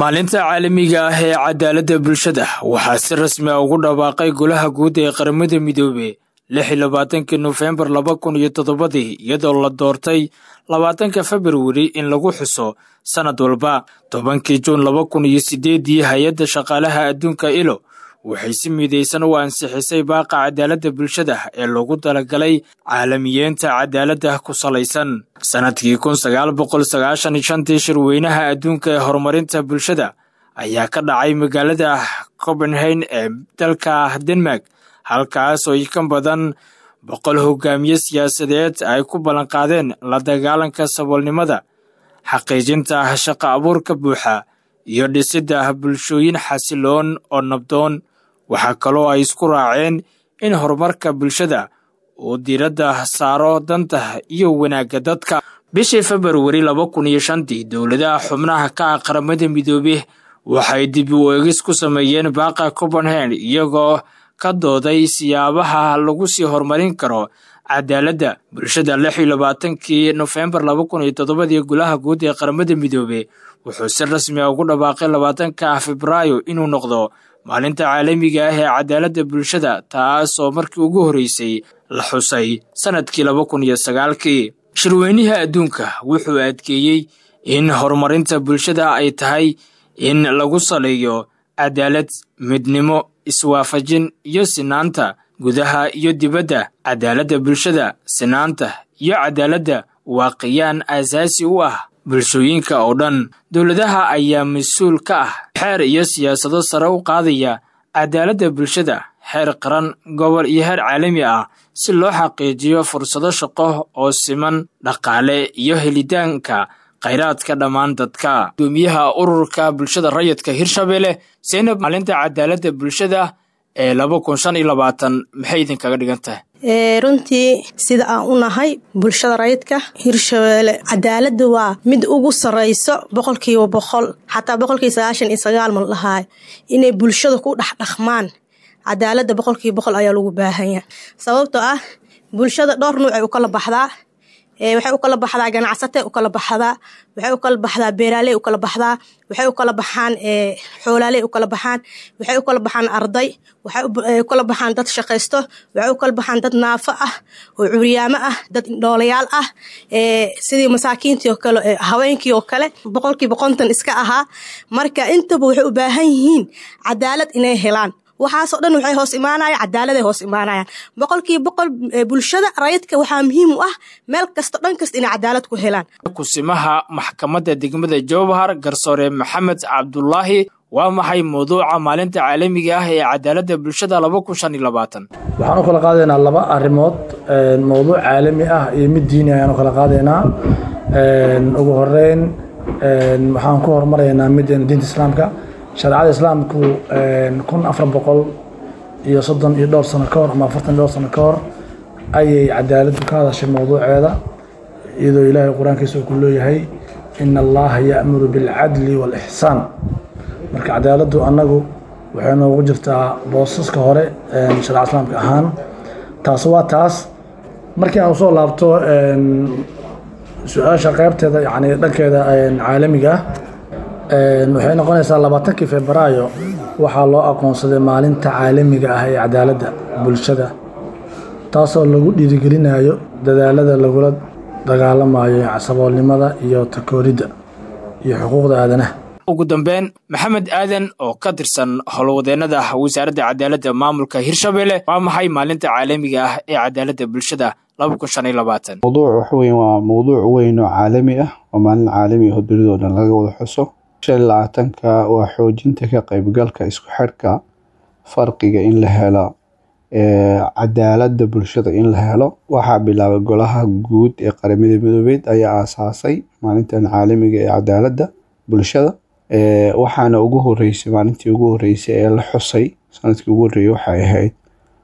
maalinta caalamiga ah ee cadaaladda bulshada waxaa si rasmi a ugu dhawaaqay golaha guud ee qaramada midoobe lix iyo labaatankii nofembar laba kun iyo toddobadii iyadoo la doortay labaatanka februari in lagu xuso sannad walba tobankii juun laba kun iyo sideedii hay-adda shaqaalaha adduunka ilo waxay si midaysan u ansixisay baaqa cadaaladda bulshada ee loogu talagalay caalamiyeenta cadaaladda ku salaysan sannadkii kun sagaal boqol sagaashan iyo shantii shirweynaha adduunka ee horumarinta bulshada ayaa ka dhacay magaalada copenhagen ee dalka denmark halkaas oo ka badan boqol hogaamiye siyaasadeed ay ku ballanqaadeen la dagaalanka saboolnimada xaqiijinta shaqa abuurka buuxa iyo dhisidda bulshooyin xasiloon oo nabdoon waxaa kaloo ay isku raaceen in horumarka bulshada uu diiradda saaro danta iyo wanaagga dadka bishii februari laba kun iyo shantii dowladaha xubnaha ka ah qaramada midoobe waxay dib u eegis ku sameeyeen baaqa copenhagen iyagoo ka dooday siyaabaha lagu sii horumarin karo cadaaladda bulshada lix iyo labaatankii nofembar laba kun iyo toddobadii golaha guud ee qaramada midoobe wuxuu si rasmi a ugu dhawaaqay labaatanka febraayo inuu noqdo maalinta caalamiga ah ee cadaaladda bulshada taas oo markii ugu horreysay la xusay sannadkii laba kun iyo sagaalkii shirweynihii adduunka wuxuu adkeeyey in horumarinta bulshada ay tahay in lagu saleeyo cadaalad midnimo iswaafajin iyo sinaanta gudaha iyo dibadda cadaaladda bulshada sinaanta iyo cadaaladda waa qiyaan aasaasi u ah bulshooyinka oo dhan dowladaha ayaa mas-uul ka ah xeer iyo siyaasado sare u qaadaya cadaaladda bulshada xeer qaran gobol iyo heer caalami ah si loo xaqiijiyo fursado shaqo oo siman dhaqaale iyo helitaanka khayraadka dhammaan dadka gudoomiyaha ururka bulshada rayidka hirshabelle seynab maalinta cadaaladda bulshada ee laba kun shan iyo labaatan maxay idinkaga dhigan tahay runtii sida aan u nahay bulshada rayidka hirshabeelle cadaaladda waa mid ugu sareyso boqolkiiba boqol xataa boqolkiiba sagaashan iyo sagaal mal dhahaay inay bulshada ku dhexdhaqmaan cadaaladda boqolkiiba boqol ayaa lagu baahanya sababtoo ah bulshada dhowr nuuc ay u kala baxdaa waxay u kala baxdaa ganacsatay u kala baxdaa waxay u kala baxdaa beeraaley u kala baxdaa waxay u kala baxaan xoolaaley u kala baxaan waxay u kala baxaan arday waxay u kala baxaan dad shaqaysto waxay u kala baxaan dad naafo ah oo curyaamo ah dad indhoolayaal ah sidii masaakiintii oo kale haweenkii oo kale boqolkiiba konton iska ahaa marka intaba waxay u baahan yihiin cadaalad inay helaan waxaasoo dhan waxay hoos imaanayaan cadaaladay hoos imaanayaan boqolkiiba boqol bulshada rayidka waxaa muhiim u ah meel kasto dhan kasta inay cadaalad ku helaan kusimaha maxkamadda degmada jowhar garsoore maxamed cabdulaahi waa maxay mawduuca maalinta caalamiga ah ee cadaaladda bulshada laba kun shan iyo labaatan waxaan u kala qaadaynaa laba arrimood mawduuc caalami ah iyo mid diini ayaan u kala qaadaynaa ugu horeyn waxaan ku horumaraynaa mideena diinta islaamka shareecada islaamku kun afar boqol iyo soddon iyo dhowr sano ka hor ama afartan dhowr sano ka hor ayay cadaaladdu ka hadashay mowduuceeda iyadoo ilaahay qur-aankiisa uu ku leeyahay ina allaha ya'muru bilcadli waalixsaan marka cadaaladdu annagu waxay noogu jirtaa boosaska hore shareecada islaamka ahaan taas waa taas markii aan usoo laabto su-aasha qeybteeda yani dhankeeda caalamiga ah waxay noqonaysaa labaatankii febraayo waxaa loo aqoonsaday maalinta caalamiga ah ee cadaaladda bulshada taasoo lagu dhiirigelinayo dadaalada lagula dagaalamayo saboolnimada iyo takooridda iyo xuquuqda aadanaha ugu dambeyn maxamed aadan oo ka tirsan howlwadeennada wasaaradda cadaaladda maamulka hirshabelle waa maxay maalinta caalamiga ah ee cadaaladda bulshada laba kun shan iyo labaatan mawduuc waxa weyn waa mawduuc weyn oo caalami ah oo maalin caalami ah oo dunidao dhan laga wada xuso shan iyo labaatanka waa xoojinta ka qaybgalka isku xidhka farqiga in la helo cadaaladda bulshada in la helo waxaa bilaabay golaha guud ee qaramada midoobeed ayaa aasaasay maalintan caalamiga ee cadaaladda bulshada waxaana ugu horeysay maalintii ugu horeysay ee la xusay sanadkii ugu horreeyay waxay ahayd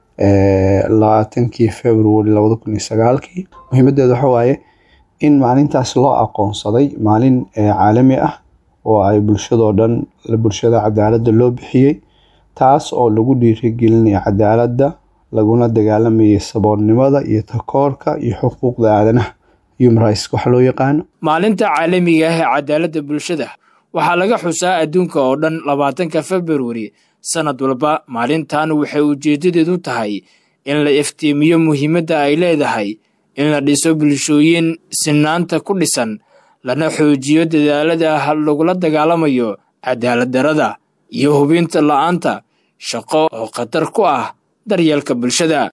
labaatankii february labada kun iyo sagaalkii muhiimadeeda waxa waaye in maalintaas loo aqoonsaday maalin caalami ah oo ay bulshadoo dhan bulshada cadaaladda loo bixiyey taas oo lagu dhiirigelinaya cadaaladda laguna dagaalamayay saboolnimada iyo takoorka iyo xuquuqda aadanaha human rights waxa loo yaqaano maalinta caalamiga ah ee cadaaladda bulshada waxaa laga xusaa adduunka oo dhan labaatanka februari sannad walba maalintan waxay ujeeddadeedu tahay in la iftiimiyo muhiimadda ay leedahay in la dhiso bulshooyin sinaanta ku dhisan lana xoojiyo dadaalada lagula dagaalamayo cadaalad darada iyo hubinta la'aanta shaqo oo khatar ku ah daryeelka bulshada